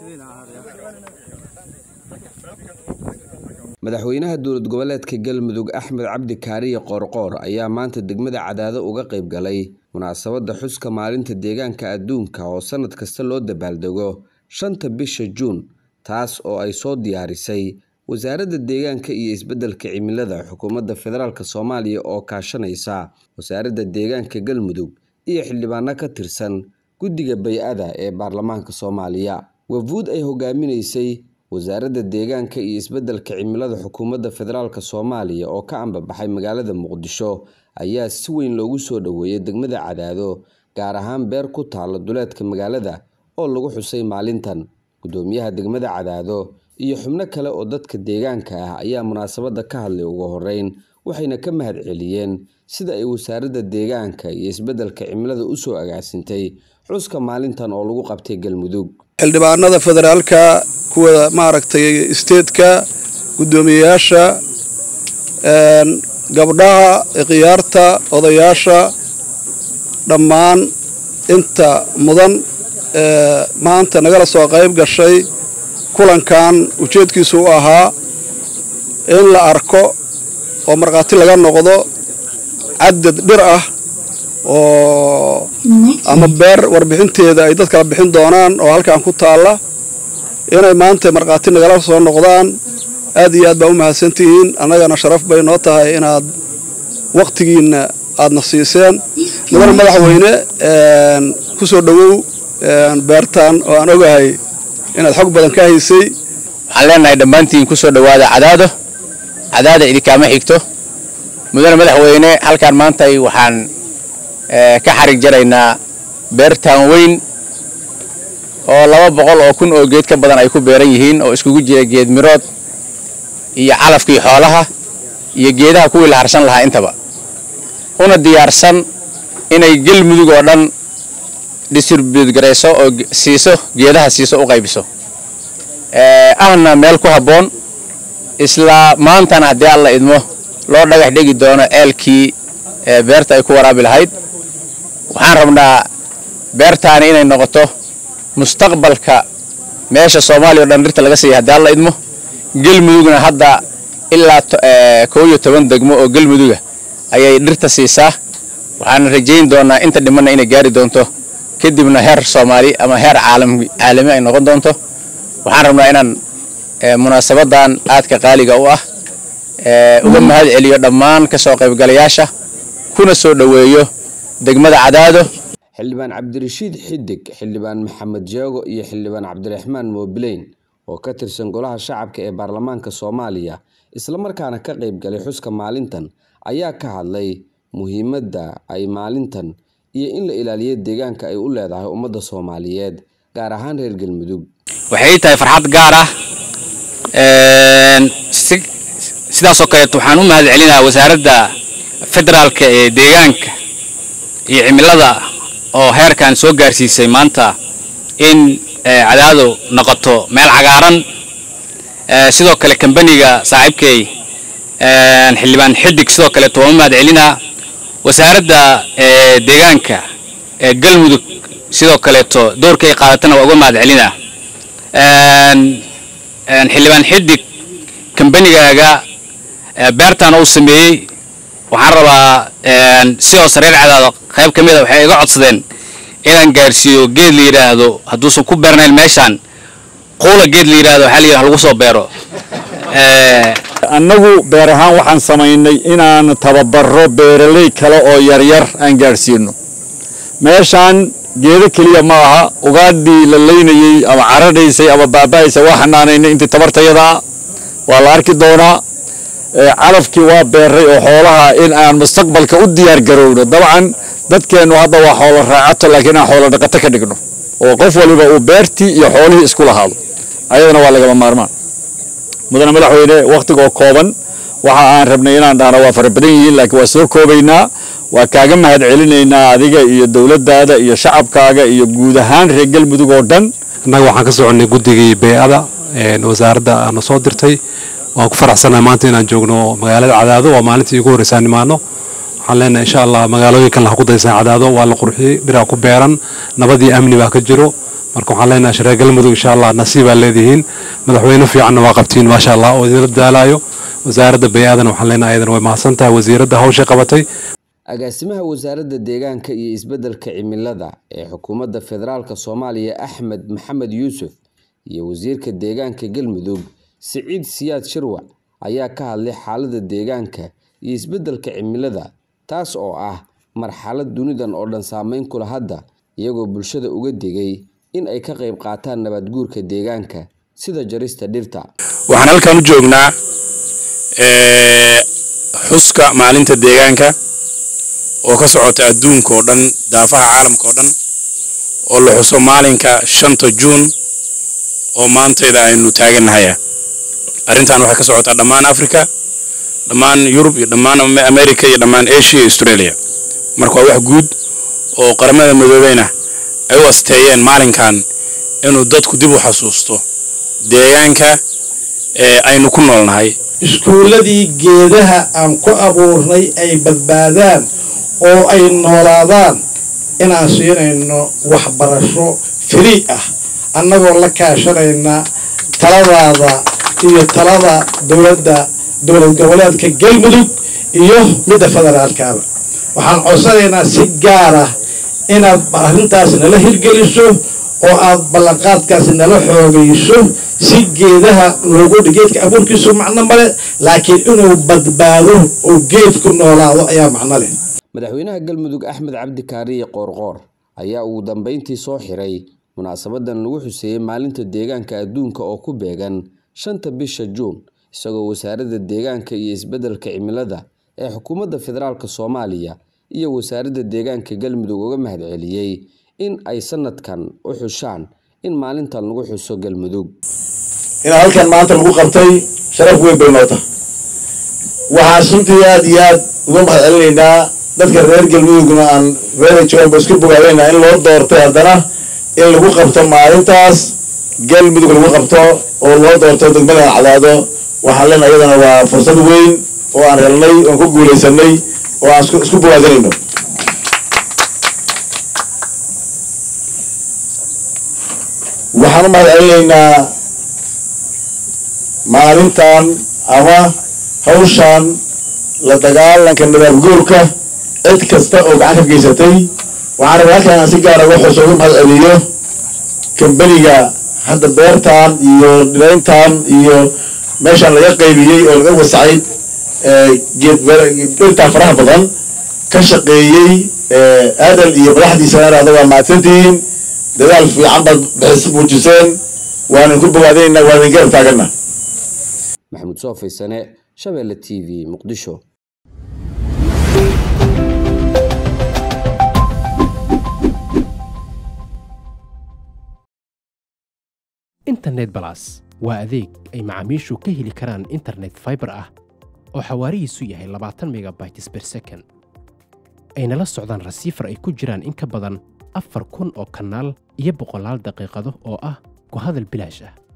madaxweynaha dowlad goboleedka galmudug axmed cabdi kaariye qoorqoor ayaa maanta degmada cadaado uga qayb galay munaasabadda xuska maalinta deegaanka adduunka oo sannad kasta loo dabaaldego shanta bisha juun taas oo ay soo diyaarisay wasaaradda deegaanka iyo isbeddelka cimilada xukuumadda federaalk soomaaliya oo kaashanaysa wasaaradda deegaanka galmudug iyo xildhibaano ka tirsan guddiga bay-ada ee baarlamaanka soomaaliya wafuud ay hogaaminaysay wasaaradda deegaanka iyo isbeddelka cimilada xukuumadda federaalk soomaaliya oo ka ambabaxay magaalada muqdisho ayaa si weyn loogu soo dhoweeyay degmada cadaado gaar ahaan beer ku taalla duleedka magaalada oo lagu xusay maalintan guddoomiyaha degmada cadaado iyo xubno kale oo dadka deegaanka ah ayaa munaasabadda ka hadlay ugu horeyn waxayna ka mahad celiyeen sida ay wasaaradda deegaanka iyo isbeddelka cimilada usoo agaasintay xuska maalintan oo lagu qabtay galmudug xildhibaanada federaalka kuwa maaragtay isteedka guddoomiyeyaasha gabdhaha ikhyaarta odayaasha dhammaan inta mudan maanta nagala soo qayb gashay kulankan ujeedkiisu u ahaa in la arko oo markhaati laga noqdo cadad dhir ah oo ama beer warbixinteeda ay dad kala bixin doonaan oo halkan ku taalla inay maanta markhaati nagala soo noqdaan aad iyo aad baa u mahadsantihiin annagana sharaf bay noo tahay inaad wakhtigiinna aadna siiseen mudane madaxweyne ku soo dhowow beertan oo aan ogahay inaad xog badan ka haysay waxaan leenahay dhammaantiin ku soo dhowaada cadaado cadaada idinkaama xigto mudane madaxweyne halkaan maantay waxaan ka xarig jaraynaa beertaan weyn oo laba boqol oo kun oo geed ka badan ay ku beeran yihiin oo iskugu jira geed mirood iyo calafkii xoolaha iyo geedaha kuwii la harsan lahaa intaba una diyaarsan inay galmudug oo dhan distribuut garayso oo siiso geedaha siiso u qaybiso ahna meel ku habboon isla maantana haddii alla idmo loo dhagax dhegi doono ceelkii beerta ay ku waraabi lahayd waxaan rabnaa beertaani inay noqoto mustaqbalka meesha soomaaliya o dhan dhirta laga siiya haddii alla idmo galmudugna hadda ilaa koo iyo toban degmo oo galmuduga ayay dhirta siisaa waxaana rajayn doonaa inta dhimanna inay gaari doonto kadibna heer soomaali ama heer caalami ay noqon doonto waxaan rabnaa inaan munaasabadan aadka qaaliga u ah uga mahad celiyo dhammaan kasoo qaybgalayaasha kuna soo dhoweeyo degmada cadaado xildhibaan cabdirashiid xidig xildhibaan maxamed jeego iyo xildhibaan cabdiraxmaan moobileyn oo ka tirsan golaha shacabka ee baarlamaanka soomaaliya islamarkaana ka qayb galay xuska maalintan ayaa ka hadlay muhiimadda ay maalintan iyo in la ilaaliyo deegaanka ay u leedahay ummadda soomaaliyeed gaar ahaan reer galmudug waxay tahay farxad gaar ah sidaasoo kaleeto waxaan u mahad celinayaa wasaaradda federaalka ee deegaanka iyo cimilada oo heerkan soo gaarsiisay maanta in cadaado noqoto meel cagaaran sidoo kale kambaniga saaxiibkay xildhibaan xidig sidoo kaleeto waan u mahad celinaa wasaaradda deegaanka ee galmudug sidoo kaleeto doorkay qaadatana waa uga mahad celinaa xildhibaan xidig kambanigaaga beertan uu sameeyey waxaan rabaa sidoo sareer cadaado qayb ka mida waxay iga codsadeen inaan gaarsiiyo geed la yidhaahdo hadduusan ku beernayn meeshaan quula geed la yidhahdo waxaa la yidhaha lagu soo beero annagu beer ahaan waxaan samaynay inaan tababaro beeraley kale oo yaryar aan gaadhsiino meeshaan geedo keliya ma aha ugaadhii la laynayey ama caradhaysay ama baaba'aysay waa xanaanaynay intii tabartayadaa waa la arki doonaa calafkii waa beeray oo xoolaha in aan mustaqbalka u diyaar garowno dabcan dadkeennu hadda waa xoolo raacato laakiin aan xoolo dhaqato ka dhigno oo qof waliba uu beertii iyo xoolihii isku lahaado ayadana waa lagama maarmaan mudane madaxweyne wakhtigoo kooban waxa aan rabnay inaan dhahno waa fara badan yihiin laakiin waa soo koobaynaa waa kaaga mahad celinaynaa adiga iyo dowladdaada iyo shacabkaaga iyo guud ahaan reer galmudug oo dhan innaga waxaan ka soconnay guddigii bey-ada wasaaradda aana soo dirtay waan ku faraxsannahay maanta inaan joogno magaalada cadaado waa maalintii ugu horreysaan nimaano waxaan leenahay insha allah magaalooyinkan laha ku daysan cadaado waa la qurxiyey dhiraa ku beeran nabad iyo amni baa ka jiro marka waxaan leenahay shareer galmudug insha allah nasiibaa leedihiin madaxweyne fiicanna waa qabtiin maasha allah oo idinla dadaalayo wasaaradda bay-aadana waxaan leenahay ayadana way mahadsan tahay wasiiradda hawshay qabatay agaasimaha wasaaradda deegaanka iyo isbeddelka cimilada ee xukuumadda federaalk soomaaliya axmed maxamed yuusuf iyo wasiirka deegaanka galmudug siciid siyaad shirwac ayaa ka hadlay xaaladda deegaanka iyo isbeddelka cimilada taas oo ah marxalad dunidan oo dhan saameyn kula hadda iyagoo bulshada uga digay in ay ka qayb qaataan nabadguurka deegaanka sida jarista dhirta waxaan halkan u joognaa xuska maalinta deegaanka oo ka socota adduunka oo dhan daafaha caalamka oo dhan oo la xuso maalinka shanta juun oo maantayda aynu taagannahay arrintan waxay ka socotaa dhammaan africa dhammaan yurub iyo dhammaan america iyo dhammaan asia iyo australia marka waa wax guud oo qaramada midoobeyna ay u asteeyeen maalinkan inuu dadku dib u xasuusto deegaanka ee aynu ku noolnahay iskuulladii geedaha aan ku abuurnay ay badbaadaan oo ay noolaadaan inaan siinayno waxbarasho frii ah annagoo la kaashanayna taladaada iyo talada dowladda dowlad goboleedka galmudug iyo midda federaalkaaba waxaan codsanaynaa si gaar ah inaad arrintaas nala hirgeliso oo aad ballanqaadkaasi nala xoogayso si geedaha loogu geedka abuurkiisu macno male laakiin inuu badbaado oo geedku noolaado ayaa macno leh madaxweynaha galmudug axmed cabdi kaariye qoorqoor ayaa ugu dambeyntii soo xiray munaasabadan lagu xuseeyey maalinta deegaanka adduunka oo ku beegan shanta bisha juun isagoo wasaaradda deegaanka iyo isbeddelka cimilada ee xukuumadda federaalk soomaaliya iyo wasaaradda deegaanka galmudug uga mahadceliyey in ay sanadkan u xushaan in maalintan lagu xuso galmudug inaa halkan maanta lagu qabtay sharaf weyn bay noota waxaan runtii aada iyo aad uga mahad celinaynaa dadka reer galmudugna aan reer jooganba isku bogaadayna in loo doortay haddana in lagu qabto maalintaas galmudug lagu qabto oo loo doorto degmada cadaado waxaan leenahay iyadana waa fursad weyn oo aan helnay oon ku guulaysanay oo aan isku bogaadinayno waxaan u mahad celinaynaa maalintan ama hawshan la dagaalanka nadaafguurka cid kasta oo gacan ka geysatay waxaan rabaa halkan aan si gaara uga xuso uga mahad celiyo kambaniga hadda beertan iyo dhirayntan iyo meeshaan laga qaybiyey oo laga wasacay geed dhirtaa faraha badan ka shaqeeyey aadal iyo madaxdiisana iraada waa mahadsantihiin dadaal fiican baad bixis muujiseen waanan ku bogaadinaynaa waan idin garab taagana maxamuud soo faysane shabeelle t v muqdisho internet balas waa adeeg ay macaamiishu ka heli karaan internet faibar ah oo xawaarihiisu yahay labaatan megabytes ber second ayna la socdaan rasiifar ay ku jiraan in ka badan afar kun oo kanaal iyo boqolaal daqiiqado oo ah ku hadal bilaash ah